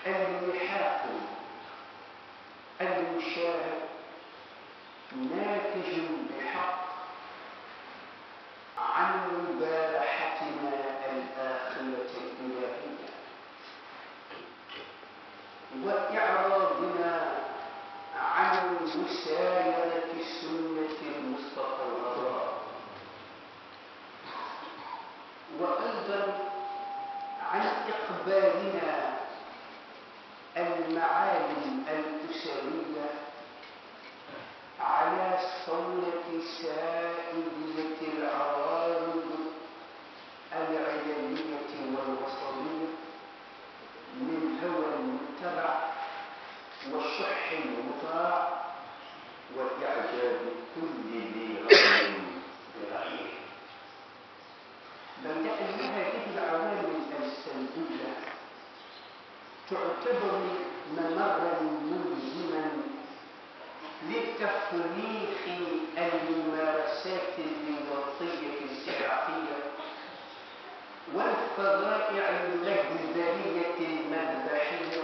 اللحاق المشاهد ناتج بحق عن مبارحتنا الآخرة الإلهية وإعراضنا عن مسايرة سنة المصطفى الغراء وأيضا عن إقبالنا المعالم الأسرية على صولة سائلية العوارض العلمية والوصلية من هوى متبع وشح مطاع وإعجاب كل ذي رأي برأيه بل لأن هذه العوامل السلبية تعتبر ممرا ملزما لتفريخ الممارسات الرياضية السحرية والفظائع المجزرية المذبحية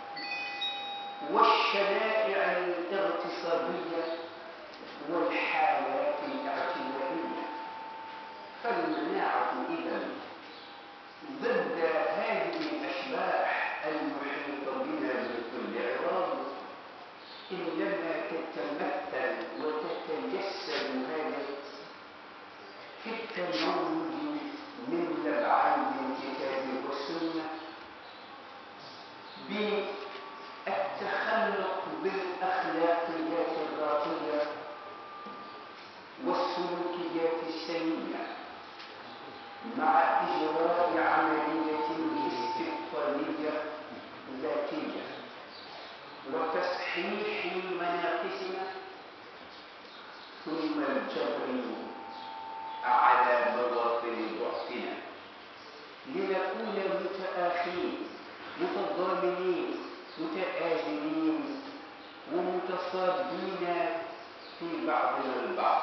والشنائع الاغتصابية والحالات الاعتدائية فالمناعة إذا ضد هذه الأشباح المحيطة بنا من كل عراض إنما تتمثل وتتجسد هذه في التموج من لبعان الكتاب والسنة بالتخلق بالأخلاقيات الراقية والسلوكيات السليمة مع إجراء عملية استبطانية ذاتية وتصحيح مناقصنا ثم الجبر على مواطن ضعفنا لنكون متآخين متضامنين متآزرين ومتصابين في بعضنا البعض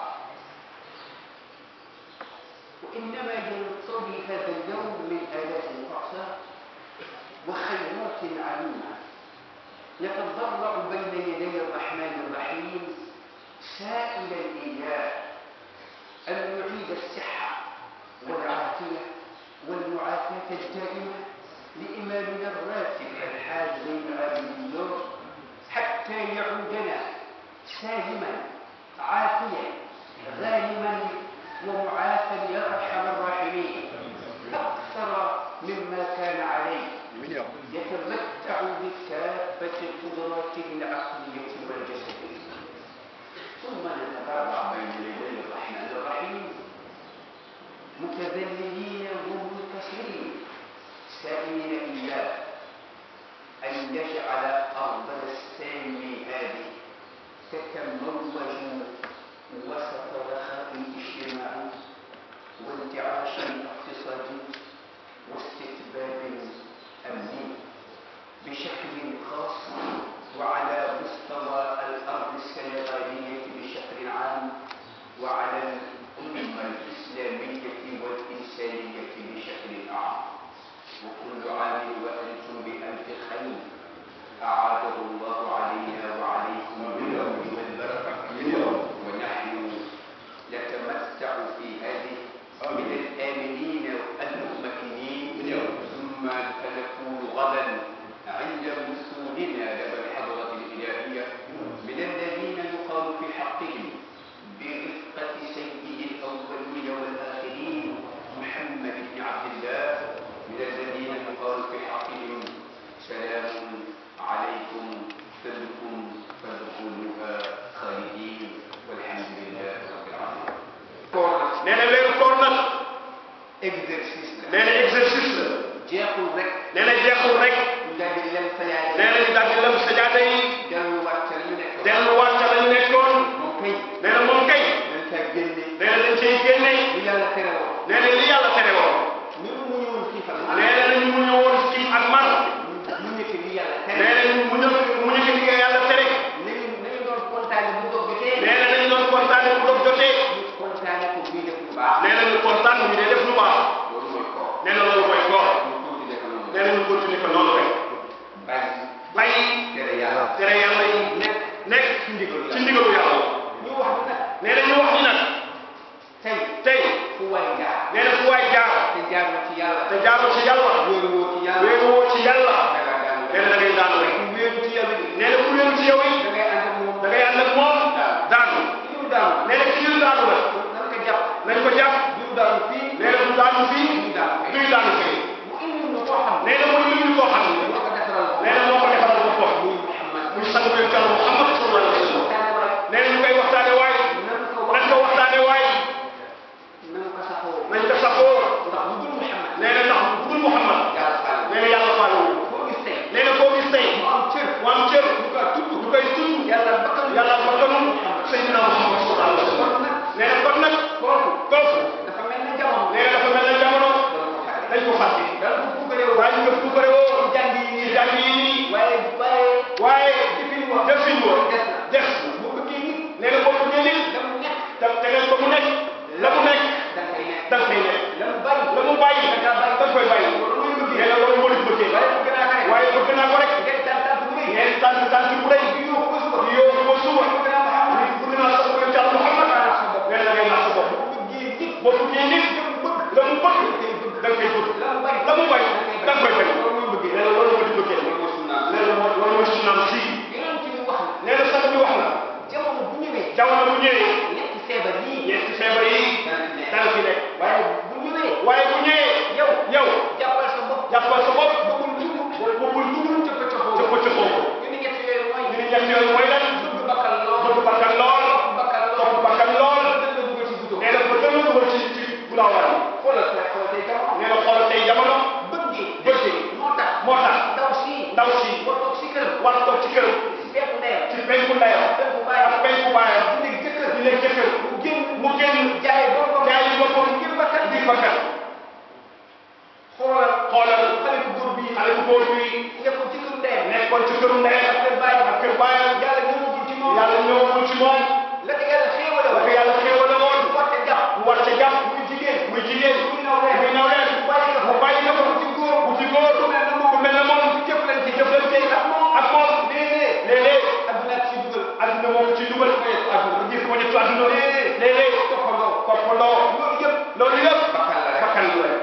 وإنما ينطوي هذا اليوم من آلاف الأعصار وخيرات عميمة يتضرع بين يدي الرحمن الرحيم سائل الإله أن يعيد الصحة والعافية والمعافاة الدائمة لإمامنا الراتب الحاج زين العابدين حتى يعودنا سالما عافيا غانما ومعافى يا ارحم الراحمين اكثر مما كان عليه يتمتع بكافه قدراته العقليه والجسديه ثم نتبرع بين يدي الرحمن الرحيم متذللين ومنكسرين سائلين اياه ان يجعل ارض السامي هذه تتموج وسط رخاء اجتماعي وانتعاش اقتصادي واستتباب امني بشكل خاص وعلى مستوى الارض السنغاليه بشكل عام وعلى الامه الاسلاميه والانسانيه بشكل اعم وكل عام وانتم بالف خير اعاده الله علينا وعليكم باليوم والبركه ونحن نتمتع في هذه من الآمنين المطمئنين ثم سنكون غدا عند وصولنا لدى الحضرة الإلهية من الذين يقال في حقهم برفقة سيد الأولين والآخرين محمد بن عبد الله من الذين يقال في حقهم سلام عليكم فادخلوا فادخلوها خالدين والحمد لله رب العالمين. nee na weeru koor nag exercice la. nee na exercice la jeexul rek. nee na jeexul rek ñu daal di lem sa yaay. nee na ñu daal di lem sajaada yi delluwaat ca la ñu nekk. delluwaat ca la ñu nekkoon moom kay. nee na moom kay dañ caa génne. nee na dañ cay génne lu yàlla tere woon. nee na li yàlla tere woon ñun mu ñëwoon xiifal. nee na ñu mu ñëwoon ci ak mar ñu nekk li yàlla tere. nee na ñu mu ñëw mu ñëw li yàlla tere nañu nañu doon kontaane bu dog jotee. nee na dañu doon kontaane bu doog jotee ñu kontaane ko bii def lu baax. nee na ñu kontaan ñu dee def lu baax loolu mooy koor. nee na loolu mooy koor ñu continuer ko noonu. nee na ñu continuer ko noonu rek bàyyi nañ ko jàpp diw daanu fii nee na du daanu fii diw daanu fii duy daanu fii mu indi ñu koo xam ne nee na muy lim koo xam ne moo ko defaral nee na moo ko defaral boppam muy Muhammad muy sang bi kàlla Muhammad sallallahu alayhi wa sallam waxtaane waay nee na ñu koy waxtaane waaye nan ko nañ ko waxtaane waaye nan ko saxoo nañ ko saxoo ndax bu dul Muhammad nee na ndax bu dul Muhammad yàlla faale nee na yàlla faale wu foo gis tey nee na koo gis tey mu am cër mu am cër ñu ko tudd ñu koy tudd yàlla bakkal yàlla bakkanu Seydina Muhammad sallallahu alayhi wa sallam kon nag nee na kon nag kooku kooku dafa mel ni jamono nee na dafa mel ne jamono dana ko xaare dañ ko fàtte dana ko puukaree waaye ñu nga puukare woo jàng yi ci jàng yi nii waaye waaye waaye jëfin wa jëfin wa des na des bu bëggee nit nee na boo bëggee nit la mu nekk te tegal ko mu nekk la mu nekk da nga koy nekk da nga koy nekk la mu bàyyi la mu bàyyi da nga koy bàyyi loolu muy bëggee nee na loolu moo di bëggee waaye bëgg naa ko rek waaye bëgg naa ko rek ngeen tànn tànn bu rëy ngeen tànn tànn bu rëy di yóbbu ko suba di yóbbu ko suba bëgg naa Muhammad bëgg naa sa bëgg Yàlla Muhammad nee na da ngay nax sa bopp bu bëggee nit boo bëggee nit la mu bëgg da nga koy bëgg la mu bàyyi la mu bañ da nga koy bañ loolu muy bëggee nee na loolu moo di bëggee loolu mooy sunna nee na moo loolu mooy sunnaam si yeneen ci wax na nee na sax bi wax na jamono bu ñëwee jamono bu ñëwee ñetti feebar yii ñeenti feebar yi dana fi nekk waaye bu ñëwee waaye bu ñëwee yow yow jàppal sa bopp jàppal sa bopp bëggul dugg bëggul dugg ca pëccoxoo ca pëccoxoo ko. ñu ni ñetti yooyu mooy ñu ne ñett yooyu mooy lan bëgg bakkal lool bëgg bakkan lool topp bakkal lool topp bakkan lool dañ la dugal ci bouton nee na ba gën a dugal ci ci gulaawaan xoolal tey xoolal tey jamono nee na xoolal tey jamono bëggee bëggee moo tax moo tax ndaw si ndaw si war toog si këram war a toog ci këram si fekk ndeyam ci penku ndeyam penku ak baayam penku baayam di nekk jëkkër di leen jëkkër mu génn mu génn jaay boppam jaay boppam ngir bakkan ngir bakkan xoolal xoolal xale bu góor bii xale bu góor bi nekkoon ci këru ndeyam nekkoon ci këru ndeyam ak kër baayam ak kër baayam yàlla ñëwagul ci moom yàlla ñëwagul ci moom la ko yàlla xéewale la ko yàlla xéewale woon mu war ca jàpp mu war ca jàpp muy jigéen muy jigéen muy naw leen muy naw leen mu bàyyi ko mu bàyyi ko mu ci góor mu ci góor ku mel ne moom ku mel ne moom ci jëflante jëflante ak moom ak moom léeg-léeg léeg-léeg adduna ci dugal adduna moom ci dugal adduna gis ko ñettu adduna léeg-léeg toppandoo toppandoo loolu yëpp loolu yëpp bakkan la rek bakkan la rek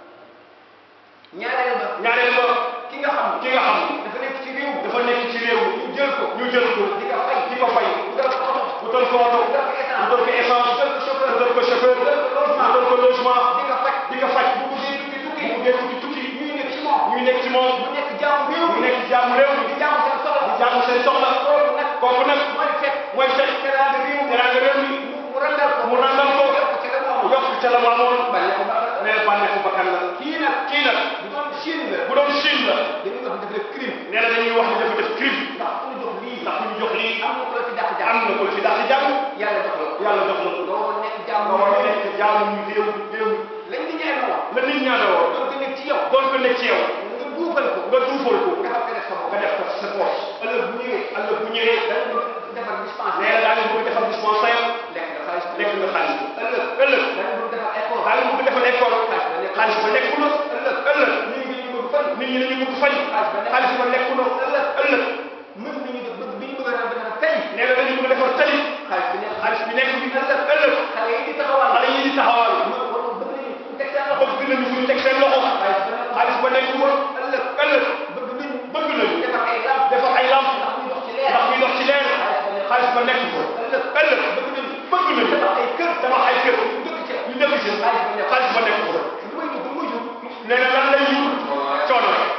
ñaareel ba ñaareel ba ki nga xam ki nga xam dafa nekk ci réew dafa nekk ci réew ñu jël ko ñu jël ko di ko fay di ko fay utal ko oto wutal ko oto utal ko essence wutal ko essence utal ko chauffeur wutal ko chauffeur utal ko logement wutal ko logement di ko faj di ko faj bu buggee tukki tukki bu buggee tukki tukki ñuy nekk ci moom ñuy nekk ci moom mu nekk jaamu réew ñu mi nekk ci jaamu réew mi di jaamu seen soxla di jaamu seen soxla kooku nag kooku nag mooy fekk mooy fekk teraanga réew mi teraanga réew mi mu randal ko mu randal ko yokk ci la mu amoon yokk ca la mu amoon bàyyi ko bakkan nee na bànneexu bakkan la kii nag kii nag bu doon Chine la bu doon Chine la dañuy wax def def crime nee na dañuy wax ni dafa def crime ndax ku ñu jox lii ndax ñu jox lii am na ko la fi dàq am jàmm na ko fi daal di jàmm yàlla jox la ko yàlla jox na ko nga waroon nekk jàmm nga war a nekk jaamu ñu réew réew lañ di ñaan woon la nit ñaane woon doon ko nekk ci yow doon ko nekk ci yow nga duufal ko nga duufal ko nga xam ko def sa bopp nga def ko sa poche ëllëg bu ñëwee ëllëg bu ñëwee dañ ko defar dispense nee na daa ngi bëgg defal dispensaire lekk nga xaalis lekk nga xaalis ëllëg ëllëg dañ ko defar école daa ngi bëgg defal école xaalis ba lekku na ëllëg ëllëg nit ñi ñu bëgg fan nit ñi dañu bëgg fay xaalis ba lekku na ëllëg ëllëg mën nañu def bëgg bi ñu bëgg a defar tey nee na dañu bëgg defar tali xaalis bi nekk xaalis bi nekk bi ëllëg ëllëg xale yi di taxawal xale yi di taxawal mën war bëgg nañu fu teg seen loxo bëgg nañu fu ñu teg seen loxo xaalis ba nekk xaalis ba nekk woon ëllëg ëllëg bëgg nañu bëgg nañu defar ay lamp defar ay lamp ndax ñu dox ci leer ndax muy dox ci leer xaalis ba nekk ko ëllëg ëllëg bëgg nañu bëgg nañu defar ay kër tabax ay kër ñu dëkk ci ñu dëkk ci xaalis ba nekk ko lu may dugg muy dugg nee na lan lay yur coono rek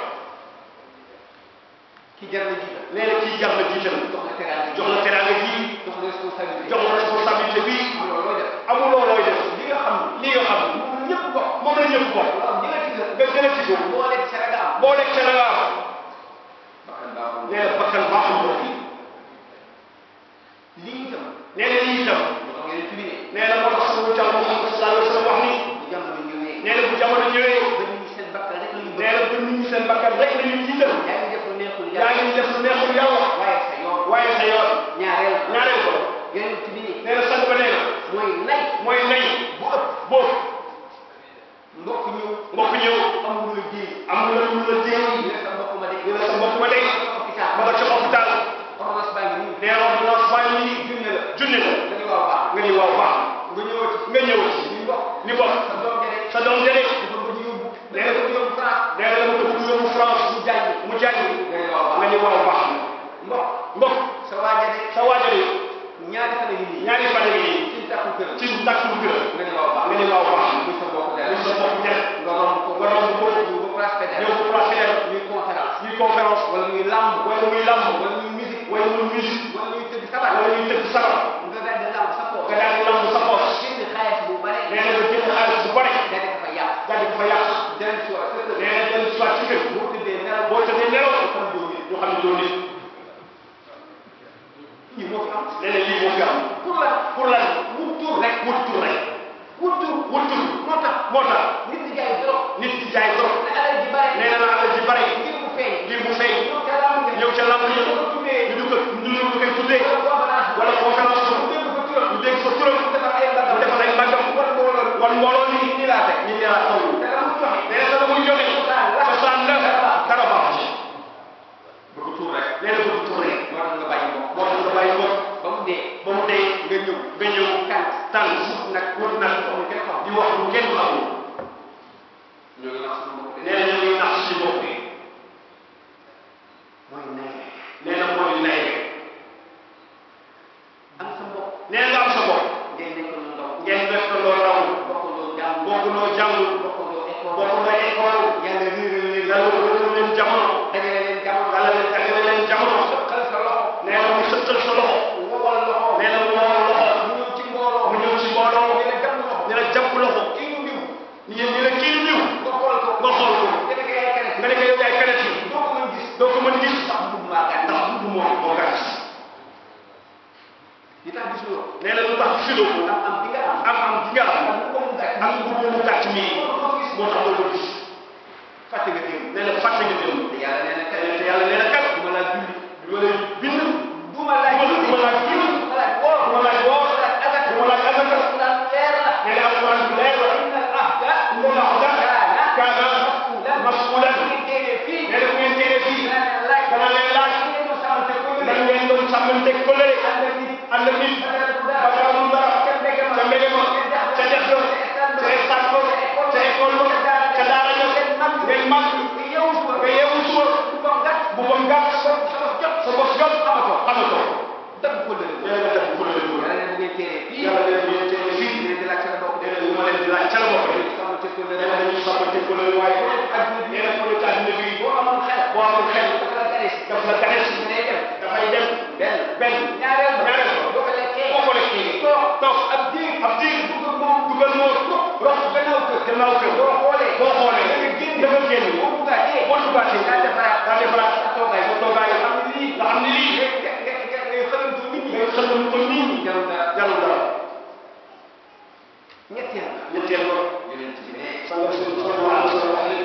ki jar na jiital nee na kii jar na jiital jox la teraanga jox la teraanga ji jox la responsabilité jox la responsabilité bi am loolu looy def amuloo looy def li nga xam li nga xam ne moom ñëpp bokk moom la ñëpp bokk waaw di nga ci gën nga gën a ci góor boo lekk Sénégal am boo lekk ca la nga am bakkan baaxul nee na bakkan baaxul ko lii itam nee na lii itam moo tax ngeen tuddee nee na moo tax sama jàll Muhammad sallallahu alayhi wa sallam wax ni bu jamono ñëwee nee na bu jamono ñëwee ba nit ñi seen bakkan rek la ñu bëgg nee na ba nit ñi seen bakkan rek la ñuy jiital yaa ngi def lu neexul yaa yàlla ngi def lu neexul yàlla waaye sa yoon waaye sa yoon ñaareel ñaareel ko yeneen tuddee nee na sang ba nee na mooy nay mooy nay bu ëpp boobu mbokk ñëw mbokk ñëw amul lu la jéem amul la lu la jéem ñu ne sa mbokk ma de ñu ne sa mbokk ma dey hôpital ma nga ca hôpital ordonnance baa ngi nii nee na ordonnance baa ngi nii junne la junni la nga ni waaw baax nga ni waaw baax nga ñëwati nga ñëwati ñu mbokk ni bokk sa doom jëlee sa doom jëlee dafa bëgg yóbbu nee na ko yóbbu France nee na dama ko bëgg yóbbu France mu jàngi mu jàngi nga ni waaw nga baax ni waaw baax mbokk mbokk sa waa jëlee sa waajale ñaari fan a ngi nii ñaari fan yi nii ci taxul kër ci takkul gërëm nga ni waaw baax nga ne waaw baax muy sa mbokk na dara sa bopp dem nga romb ko nga romb ko ñu ba place pédale ñëw ko place dem ñuy conférence ñuy conférence wala ñuy lamb wala muy lamb wala ñuy musique wala muy musique wala ñuy tëgg sabar wala ñuy tëgg sabar nga daal di lamb sa poos nga daal di lamb sa poos génn xaalis bu bare nee na nga jënd xaalis bu bare daal di ko fa yàq daal di ko fa yàq dem si waat sa kër nee na dellu si waat ci kër boo tëddee nelaw boo tëddee nelaw xam doo nit ñu xam ne doo nit lii moo fi am nee na lii moo fi am pour la pour lan wut tur rek wut tur rek wut tur wut tur moo tax moo tax nit di jaay trop nit di jaay trop ne alal ji bare nee na la alal ji bare ngir mu feeñ ngir mu feeñ ñëw ca lamb nga ñëw ca lamb ñu ko tuddee ñu ko ñu ñu koy tuddee wala conférence wala conférence bu dégg ko turam ñu dégg fa turam mu defar ay mbagam mu defal ay mbagam wan mbooloo wan mbooloo ni ni laa teg ñu ne la toll te la mu joxe nee na la muy joxe cosaan la dara baax ci bëgg tur rek nee na bëgg tur rek moo tax nga bàyyi mbokk moo tax nga bàyyi mbokk ba mu dee ba mu dee nga ñëw nga ñëw kan tànn nag wut nag amul kenn xam di wax lu kenn xamul ñoo ngi nax suñu mbokk de nee na ñu ngi nax ci bopp bi mooy nay nee na moo di nay am sa mbokk nee na nga am sa bopp ngeen nekk lu ndaw ngeen def ko loo raw bokkandoo jàng bokkandoo jàngul bokkandoo école bokkandoo école yàlla réeral leen yàlla wëral leen jamono dajale leen jamono yàlla leen dajale leen jamono xal sa loxo nee na mu sëttal sa loxo wowal loxo nee na mu woo loxo mu ñëw ci mbooloo mu ñëw ci mbooloo ñu ne jàmm loxo ñu ne jàpp loxo kii ñu diw ñu ñu ne kii niw nga xool ko nga xool ko nga ne ko yaay keneen nga ne ko yow yaay kanet yi doo ko mën gis doo ko mën gis ndax mbubb maa gàtt ndax bu moo moo gàtt li tax gisuloo nee na lu tax filoo ko am am bi nga am am am gi nga am am bu ko mu gàtt ak bu mu gàtt mii moo tax doo ko gis fàtte nga démb nee na fàtte nga dem te yàlla nee na kat te yàlla nee na kat du ma laa julli du ma lay bind du ma laaj du ma laaj julli du ma laaj woor du ma laaj woor du ma laaj agat du ma laaj asaka alquran leer la nee na alquran bi leer la inna al ahda inna al ahda kaana mas'ulan mas'ulan bu ngeen téeree fii nee na bu ngeen téere fii dana leen laaj dana leen laaj ngeen doon sàmmante ko nan ngeen doon sàmmanteeg kóllëre ànd ak nit ànd ak nit dara ba amul dara ca mbege ma ca mbege ma ca def ga ca stade ba ca école ba ca daara ja ngeen mag nga yeewu suba nga yeewu suba bu bam gàtt bu bam gàtt sa bopp jot sa bopp jot amatoo amatoo dëgg ko dëgg nee na nga def kóllëre boobu yàlla ne bu ngeen téeree fii yàlla def bu ngeen téere fii ngeen di laaj ca la bokk nee na lu ma leen di laaj ca la bokk sàmmante ko nee na dañuy sàmmanteeg kóllëre waaye nee na kóllëre ci àddina bi boo amul xel boo amul xel dafa la gane si daf la gane si day dem dafay dem benn benn ñaareel ba ñaareel ba boo ko lekkee boo ko lekkee toog toog ab diir ab diir dugg ak moom dugal moo rox gannaaw kër gannaaw kër boo xoolee boo xoolee da nga génn da nga génn boo duggaatee boo duggaatee daa defaraat daa defaraat sa toogaay sa toogaay nga xam ne lii nga xam ne lii nga nga nga nga ngay xëlantu nit ñi ngay xëlal ko nit ñi jarul dara jarul dara ñetteel ba ñetteel ba yonent bi ne sanga sunu sallallahu alayhi wa sallam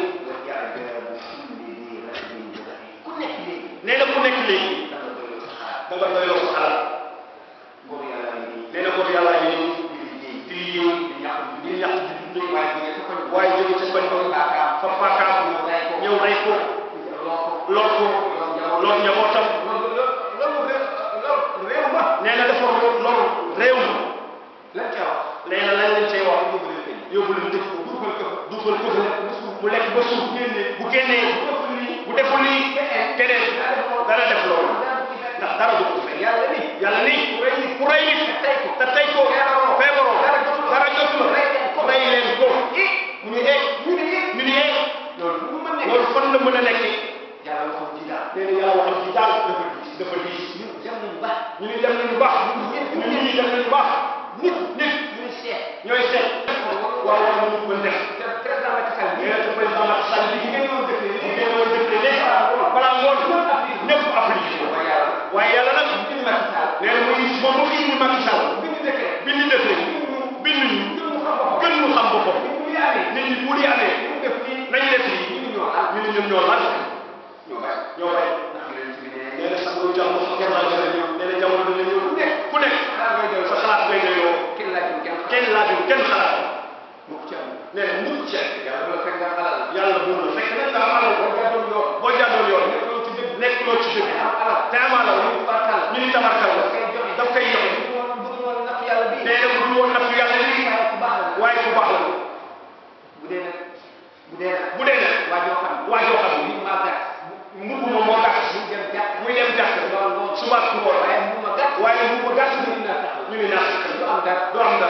ku nekk léegi nee na ku nekk léegi da nga doyoo sa xalaat da nga doyloo sa xalaat góor yàlla yi nii nee na ko yàlla yi nii di liggéey di liggéey di ñàkk di ñax di dundee waaye bu ngeen sa koñ waaye jóge ca koñ ba baakaam fa paakaam ñëw rey ko loo ko lool ko lool njabootam loolu loolu loolu réew ma nee na dafa lool réew mi lan ca wax nee na lañ leen cay wax yóbbu leen tëj yóbbu leen dëkk ko dugal ko fa dugal ko fa mu lekk ba suuf bu génnee bu deful lii keneen dana def loolu ndax dara du ko fay yàlla ni yàlla ni ku rey nit tey ko te tey ko feebaroo dara jotu la rey leen ko mu ñu ee ñu ne yéen ñu ni ee loolu bu mu mën nekk loolu fan la mën a nekkee yàlla waxoon ci daal nee na yàlla waxal ci daal dafa diis dafa diis ñu dem nañu ba ñu ni dem nañu baax ñu ni dem nañu baax nit nit ñu seet ñooy seet waaw waaw ñu ko def te président Macky Sall nee bi na te président Macky Sall bi ñu ngeen doon dëkkee bu ngeen woon def léegi balaa ngoon ñëpp appliqué ko waaye yàlla waaye yàlla nag ñu Macky Sall nee na muy moom mu indi Macky Sall bi ñu dëkkee bi ñu defee bind ñu ñu mu xam boppam gën mu xam boppam ñu muy amee nit ñi bu di amee ñu def nii nañu def lii ñu ñoo am ñu ne ñun ñoo lan ñoo bàyyi ñoo bay ndax yonent bi ne nee na sax lu jamono kenn laa dana ñëw nee na jamono dana ñëw ku nekk ku nekk xalaat ngay doy sa xalaat ngay doyoo kenn laajul kenn kenn laajul kenn xalaat mukk ci am nee na mukk ci yàlla bu la fekk nga xalal yàlla bu la fekk nag nga am alal boo jaadoon yoon boo jàddoon yoon nekkuloo ci dëgg nekk loo ci dëgg am alal te am alal ñu fartal ñu ni tabarkal daf koy joxe daf koy joxe bu woon bu dul woon natt yàlla bii nee na bu dul woon nattu yàlla lii waaye ku baax la waaye ku baax la bu dee nag bu dee nag bu dee nag waa joo xam waa joo xam ni maa gàtt mbubb ma moo gàtt muy dem jàkk muy dem jàkk lool lool suba ku ko waaye bu ma gàtt waaye mbubb ma gàtt ñu naa taxaw ñu ni naa du am dara du am dara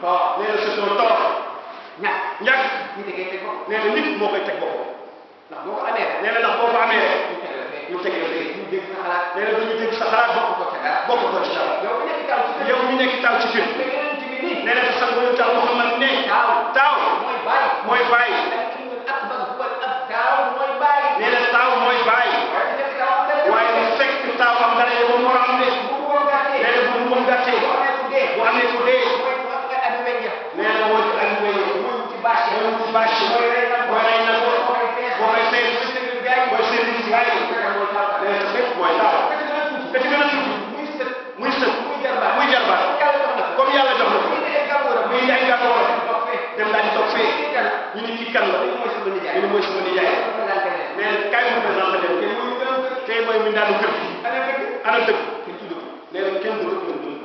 toog nee na c'est un tort ñàkk ñàkk ñu tegee teg bopp nee na nit moo koy teg boppam ndax boo ko amee rek nee na ndax boo ko amee rek ñu teg la fee ñu teg la fee ñu dégg sa xalaat nee na dañu dégg sa xalaat bokk ko ca dara bokk ko ci dara yow ku nekk taw ci kër yow ñu nekk taw ci kër te yeneen ci bi nii nee na te sax ñu tax Muhammad ne taaw taaw mooy bàyyi mooy bàyyi lakinul akbar huwa al ab taaw mooy bàyyi nee na taaw mooy bàyyi waaye su fekkee taw am dara waaye bu fekk taaw am dara yow moom war a am de bu ko gàttee nee na bu mu moom gàttee boo amee ku dee bu amee ku dee mooy bu am nga am weñ ya nee na mooy ak wéy mooy ci bâche mooy ci bâche mooy rey na mooy rey na ko boo koy fees boo koy fees mooy service gars yi mooy service gars yi mooy taw nee na fépp mooy taaw ka ci gën a tuuti ka ci gën a tuuti muy sët muy sët muy jarbaat muy jarbaat yàlla jox na ko comme yàlla jox na ko muy ay gàllankoor muy ay gàllankoor toog fee dem daal di toog fee kii kan ñu ni kii kan la kii mooy sama nijaay ñu ni mooy sama nijaay nee na kaay mu présenté leen kii mooy gën a kër tey mooy mi daanu kër gi ana dëgg ana dëgg kenn tudd ko nee na kenn du dëgg du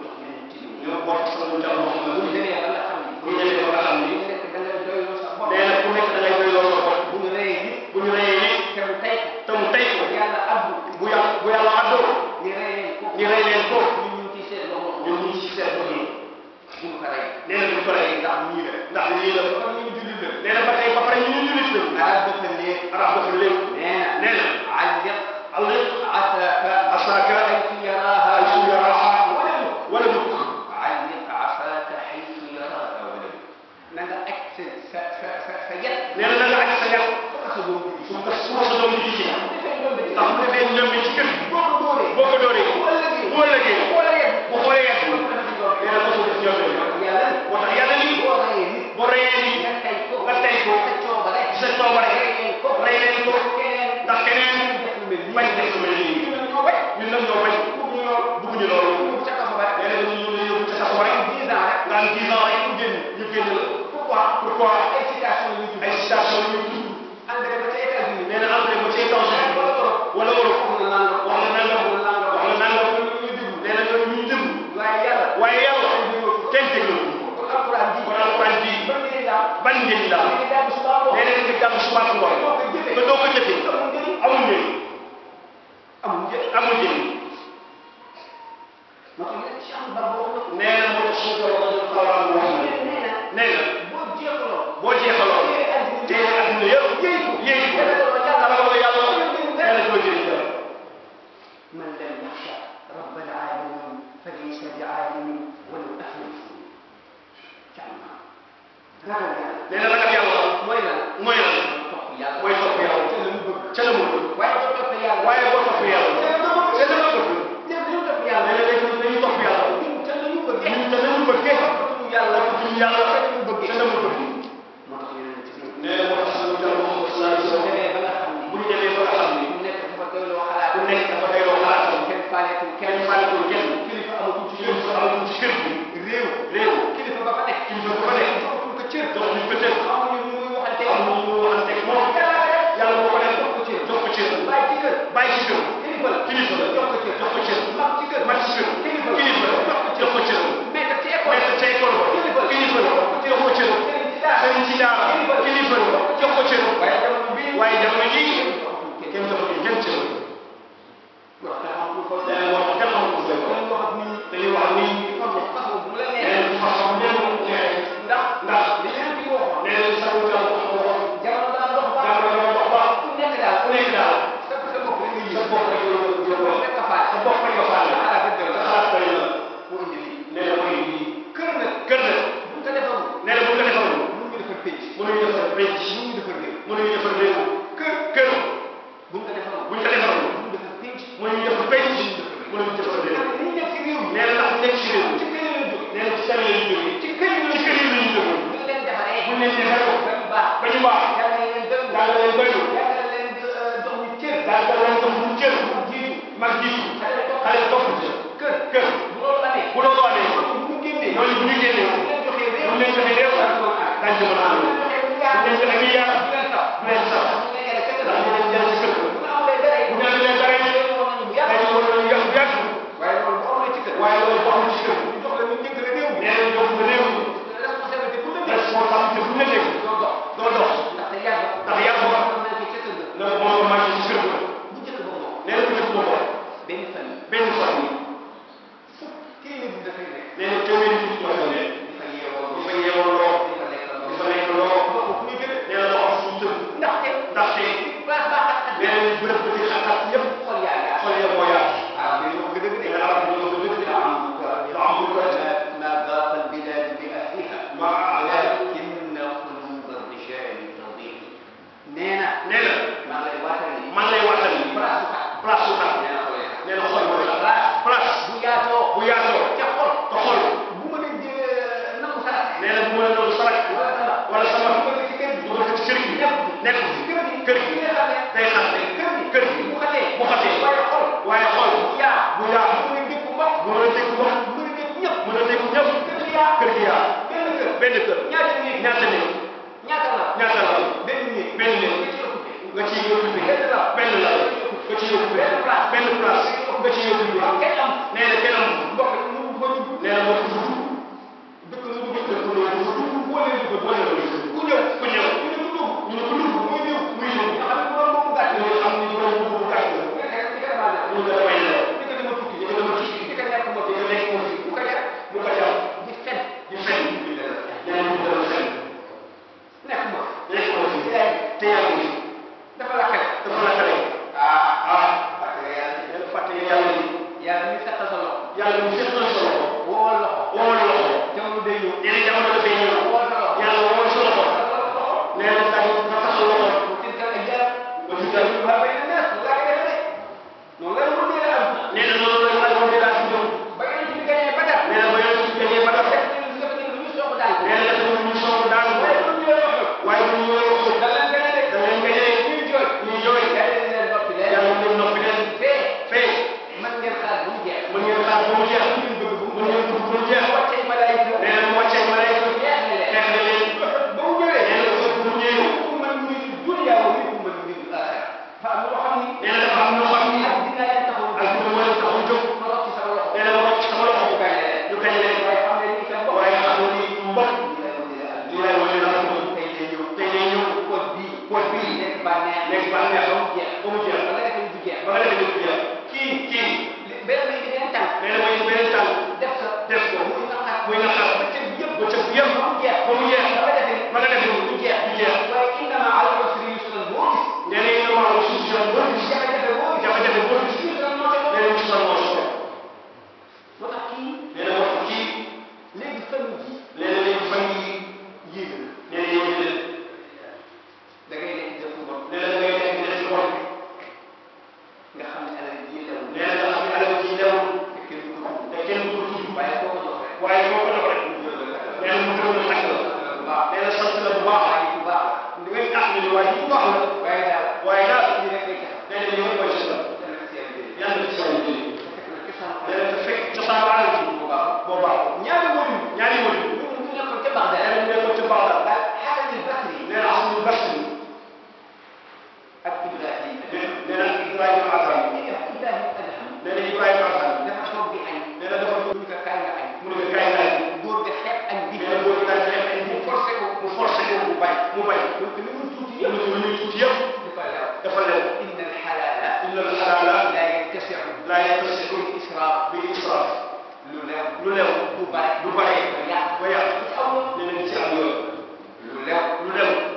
ñoo bokk sama mu jàll moo xam bu ñu ne demee ba nga xam ni bu ñu demee ba nga xam ni bu ñu nekk da ngay doyloo sa bopp nee na ku nekk da ngay doy loolu sa bopp bu ñu reyee nit bu ñu reyee nit te mu tey ko te mu tey ko yàlla abdu bu yàlla bu yàlla àddoo ñu rey leen ko ñu rey leen ko ñun ñu ci seet loxo ñun ñu ci seet ko nii bu ñu ko rey nee na bu ñu ko reyee ndax ñii la ndax lii la kon ñu jullit la nee na ba tey ba pare ñu ñu jullit la arab dafa ne arab dafa léegi nee na nee na علق Allah عساك عساك حيث يراها حيث يراها ولم wala mu علق عساك حيث يراها ولم نغا اك sa sa sa sa yet nee na na nga aj sa yàq faka sa doom bi su ko su ko sa doom di ci defee doom bi ndax bu defee ñoom ci kër gi boo ko dóoree boo ko dooree bu ëllëgee bu ëllëgee boo la yet bu xoolee yàq boo ko defee doom bi nee na ko def ñoom yàlla moo tax yàlla ni boo reyee nit boo reyee ni nga tey ko nga tey ko sa coobare sa coobare rey leen ko rey leen ko keneen ndax keneen def lu mel nii bañ def lu mel nii ñu ne ñoo bañ ñun nag ñoo bañ bëgguñu loolu bëgguñu loolu ñu ca kaso ba rek nee na ñu ñu yóbbu ca sax rek dix ans rek nga am 10 ans rek ñu génn ñu génn la pourquoi pourquoi ay citation yu ay citation yu tudd engrais ba ca États-Unis nee na entré mu ci États-Unis wala Europe wax na nangam wax na nangam wax na nangam nee na ñooñu ñu déglu waaye yàlla waaye yàlla kenn déglu kon alquran ji kon alquran ji ban ngeen daal ban njëriñ la ngeen daal bu subaa boo nee na nga jàpp suba ak ngoon boo ko jëfee nga doo ko jëfee amul njëriñ amul njëriñ amul njëriñ amul njëriñ moo tax yéen ci am ba boo ko nee na moo tax suñu borom xawlaan wax na nee na nee na boo jeexaloo boo jeexaloon téere adduna yëpp yéy ko yéeg ko yàlla xamal ko yàlla nee na doo jëriñ dara من لم يخشى رب العالمين فليس بعالم ولو أفلس كلمة ragal yàlla nee na ragal yàlla mooy lan mooy lan topp yàlla mooy topp yàlla te la mu bëgg ca la mu bëgg waaye boo toppee yàlla waaye boo topp yàlla te la mu bëgg ca la mu bëgg ñëpp dañu topp nee yàlla na dañu dañu topp yàlla ñun te la ñu bëggee ñun te nañu bëggee toppatuñu yàlla toppatuñu yàlla te la mu bëggee ca la mu bëgg moo tax yeneen ci biir nee na moo tax suñu jàll Muhammad sallallahu alayhi wa soo sallam demee ba nga xam ni bu ñu demee ba nga xam ni ku nekk dafa doyloo xalaat ku nekk dafa doyloo xalaatam kenn faaleetul kenn kenn faaletul kenn kilifa amatul ci kilifa yéen amatul ci kër gi réew réew kilifa ba fa nekk kilifa ba fa nekk joxatul ko cër jox ñu ko cër amuñu ñu muy waxante am na ñu waxanteeg moom yàlla moo ko def jox ko cër jox ko cër bàyyi ci kër bàyyi ci kër kilifa la kilifa la jox ko cër jox ko cër mag ci kër mag ci kër kilifa kilifa la jox ko cër maître ci école maître ca école ba kilifa la kilifa la jox ko cër sëriñ ci daara sëriñ ci daara kilifa la jox ko cër waaye jamono bii waaye jamono jii kenn kenn jox ko kenn cër wax te xamatul ko nee na moo tax kenn xamul ko doy ko dañuy wax ak nit ñi dañuy wax nii di façon façon bu la nee neexee na façon nee na mu neex ndax ndax li leen di waxoon nee na sa wutal ko waxoon jamono daan dox ba jamono dana dox ba ku nekk daal ku nekk daal sa sa bopp rek nga sa yëg bopp rek yow yow loolu rek nga faale sa bopp rek nga faale xalaat rek doy sa la xalaat doy la moo indi lii nee na mooy lii kër nag kër nag buñ ko defarul nee na bu ñu ko defarul mun ñu defar pénc mënuñu defar penc mun ñu defar réew mënuñu defar réew kër kër buñ ko defarul bu ñu ko defarul mun ñu defar pénc mënuñu defar penc mënuñu defar réew ni ñu nekk ci réew mi nee na ndax nekk ci réew ci kër yi lañ jóge nee na ci kër lañu jógee ci kër yi ci lañ kër yi lañu jógee buñ leen defaree bu ñu leen defaree ba ñu baax ba ñu baax yàlla leen doy daal leen doylu yàlla leen jox ñu cër daal da leen jox bu cër jiitu mag jiitu xale topp xale topp ci kër kër bu loolu amee bu loolu amee bu ñu génnee ñooñu bu ñu génnee bu leen joxee réew bu ñu leen joxee réew dañ ci mën a am bu leen joxee milliard bu leen joxee milliard bu leen sax bu leen sax bu leen yàlla kese la dañ leen jël ci kër bu ñu amulee dara bu ñu amee dara yi dañu war nañu bu yàgg dañu war a yàgg yàgg waaye loolu bu amee ci kër waaye loolu boo xam ci kër ñu jox la ñu njëkk la réew mi nee nañ jox ko réew mi responsabilité bu la nekk responsabilité bu nekk doo dox doo dox ndaxte yàgg ndax yàgg ba am na ci ca kër ga loolu moo ko manqué ci kër ga bu njëkk ba moom nee na bu njëkk boobu benn famille benn famille fukk téeméer bi dafay nekk nee na téeméeri nit ñoo fa nekk dafa yeewoo bu fa day xat kër gi kër gi bu xatee bu xatee waaye xol waaye xool bu yaa bu yaa mu ne dégg mbokk mu mën a dégg wax mu ne dégg ñëpp mën a dégg ñëpp kër gi yaa kër gi yaa benn kër benn kër ñaata néeg ñaata néeg ñaata la ñaata la benn néeg benn néeg nga ci occupé nga ciy occupé benn la benn la nga ciy occupé benn place benn place nga ciy occupé waaw kenn am nee na kenn am mbokk yi mu fa dugg nee na moo ko dugg dëkk lu dugg dëkk lu dugg boo leen dugg boo leen dugg ku ñëw ku ñëw ñu ne ku dugg ñu ne ku dugg muy ñëw muy ñëw nga xam ne borom boobu gàtt ñu xam ni borom bu gàtt la nga nekk ci gàtt la ñu nga damay la di ko dama tukki di ko dama tukki di ko nekk moo di ko nekk moo fi bu ko def bu ko jàpp di fen di fen nee na ñu dara fen nekk moo nekk moo fi yaay te yaa ngi dafa la xel dafa la xale ah ah parce que yàlla nee na fàtte yàlla ni yàlla mi sax sa loxo yàlla mu seet na solo woowal loxo woowal loxo jamono day ñëw nee na jamono dafay ñëw woowal sa loxo yàlla woowal sa loxo nee na daal nga taxal loxo tilka al ayyaam ba ci dal wa bayna naas loolu laa koy defee noonu la mu dee la am nee na loolu la ñu àndoon di daal di ñëw ba ngeen ci gañee ba dara nee na ba yoon ci gagné ba def def nañ def nañ lu ñu soog daal nee na def nañu ñu soog daal waaye bu ñu ñëwee wax waaye bu ñu ñëwee wax da leen gañe de da leen gagné ñuy jooy ñuy jooy yàlla leen noppi leen yàlla leen noppi leen fee fee mën ngeen xaar ba mu jeex mën ngeen xaar ba mu jeex mën ngeen dugg ba mu jeex wàccee malaayika nee na mu wàccee malayka jeex na leen xeex na leen ba mu ñëwee nee na bu mu ñëwee minkum man yuriidu dunya wa minkum man yuriidu al-aaxira fa am loo xam ni nee na dafa am ñoo xam ni ak dina leen taxaw ak ñu mën a taxaw jóg ma rocc ci sama loxo nee na ma rocc sama loxo ñu gañe leen ñu gañ leen waaye xam ne ni seen bopp waaye xam nga ni mbokk li lay wane na ko tey day ñëw tey day ñëw code bii code bii nekk bànneex nekk bànneex ba mu jeex ba mu jeex ba nga defee du jeex ba nga defee du jeex kii kii benn bi beneen tànk nee na mooy beneen tànk def ko def ko muy naqar muy naqar bëccëg yëpp bëccëg yëpp ba mu jeex ba mu jeex ba nga defee ba nga defee du jeex du jeex waaye innama ala usri yusran boo gis nee na yéen a maa suuf si yoon boo gis jafe-jafe boo gis jafe-jafe boo gis yusran moo ca nee na ñu sonn moo sonn moo tax kii nee na wax kii léegi famille ji nee na léegi fan yii yéeg nee na yéen leen da ngay nekk def lu bon nee na da ngay nekk def lu bon nga xam ne alal ji lew nee na nga xam ne alal ji newul te kenn du ko tudd te kenn du ko tudd waaye koo ko jox rek waaye boo ko jox rek nee na mu gërëm la tàgg la bu baax nee na sant la bu baax waaye bu baax di nga tax ni waaye bu baax la waaye daal waaye daal ñu rek lay tax nee na yow mooy sa dana ci yàlla jëlee yàlla ci sa jëli fekk na cosaan nee na te fekk cosaan ba alal ji bu baax boo baax ñaari wóor yi ñaari wëli ñu ñu nekkoon ca Bagdad nee na ñu nekkoon ci Bagdad ba Hasan al-Basri nee na Hasan al-Basri ak Ibrahim nee na Ibrahima Azam Ibrahim Adham nee na Ibrahima Azam dafa toog di añ nee na dafa ñu ko kaay nga añ mu ne ko kaay naaj góor ga xeeb añ bi nee na boo daal di xeex mu forcé ko mu forcé ko mu bañ mu bañ donc li mu tuuti yëpp yëpp lu ñuy tuuti yëpp dafa lew dafa lew inna al-halala inna al-halala la yattasi'u laa yattasi'u bil israaf bil israaf lu lew lu lew du bare du bare ba yàq ba yàq ci aw nee na ci am yooyu lu lew lu lew